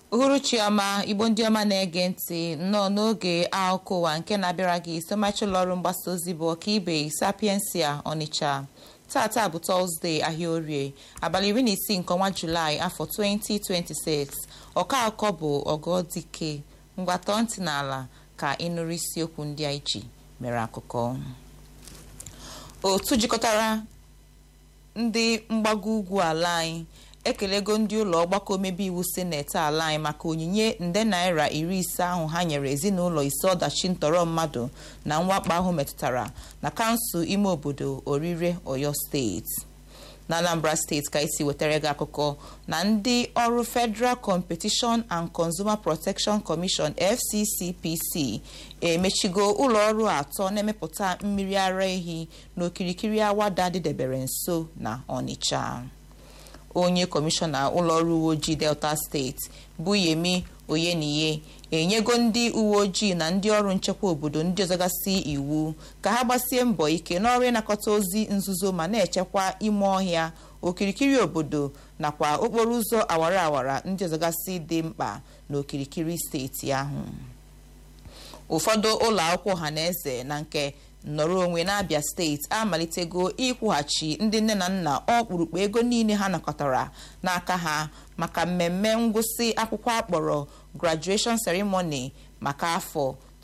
uhuruchi ọma igbo ndị ọma na-ege ntị nnọọ n'oge akụkọ ụwa nke na-abịara gị somachi ụlọọrụ mgbasa ozi bụ ọkaibe sapiensia ọnịcha tata bụ tọzdee ahịa orie abalị iri na isii nke ọnwa julaị afọ 2026 ọka akụkọ bụ ọgọdike mgbatọ ntị n'ala ka ịnụrụ isiokwu ndị a iji mere akụkọ otu jikọtara ndị mgbago ugwu ala anyị ekelego ndị ụlọ ọgbakọ omebe iwu sineti ala anyị maka onyinye nde naira iri ise ahụ ha nyere ezinụlọ ise ọdachi ntọrọ mmadụ na mwakpo ahụ metụtara na kansụl ime obodo orire oyo steeti na anambra steeti ka isi wetara gị akụkọ na ndị ọrụ federal competition and consumer protection commission fccpc emechigo ụlọ ọrụ atọ na-emepụta mmiri ara ehi n'okirikiri awada dịdebere nso na ọnịcha onye kọmishọna ụlọọrụ uwe ojii delta steeti bụ yemi oyeniye enyego ndị uwe ojii na ndị ọrụ nchekwa obodo ndị ọzọgasị iwu ka ha gbasie mbọ ike n'ọrụ ịnakọta ozi nzuzo ma na-echekwa ime ọhịa okirikiri obodo nakwa okporo ụzọ awara awara ndị ọzọgasị dị mkpa n'okirikiri steeti ahụ ụfọdụ ụlọ akwụkwọ ọha na eze na nke nnọrọ onwe n'abịa steeti amalitego ịkwụghachi ndị nne na nna ọkpụrụkpụ ego niile ha nakọtara n'aka ha maka mmemme ngwụsị akwụkwọ akpọrọ graduation ceremony maka afọ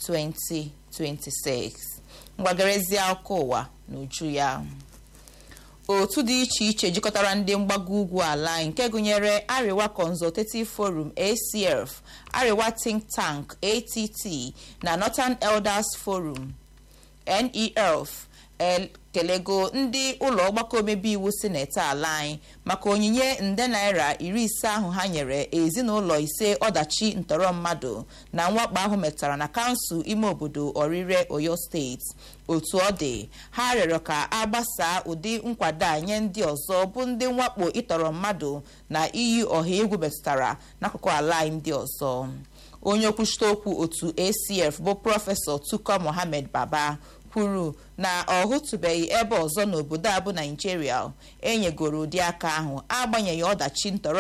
2026 mgbagarezi akụkọ ụwa n'uju ya otu dị iche iche jikọtara ndị mgbago ugwu ala nke gụnyere Arewa Consultative Forum ACF Arewa Think Tank ATT na Northern Elders Forum NEF ekelego ndị ụlọ ọgbakọ omebe iwu sineti ala anyị maka onyinye nde naira iri ise ahụ ha nyere ezinụlọ ise ọdachi ntọrọ mmadụ na mwakpo ahụ metara na kansụl ime obodo orire oyo steeti otu ọ dị ha rịọrọ ka agbasaa ụdị nkwado a nye ndị ọzọ bụ ndị mwakpo ịtọrọ mmadụ na iyi ọha egwu metụtara n'akụkụ ala anyị ndị ọzọ onye okwuchite okwu otu acf bụ prọfesọ tuko mohammed baba kwuru na ọ hụtụbeghị ebe ọzọ n'obodo a bụ naijiria enyegoro ụdị aka ahụ agbanyeghị ọdachi ntọrọ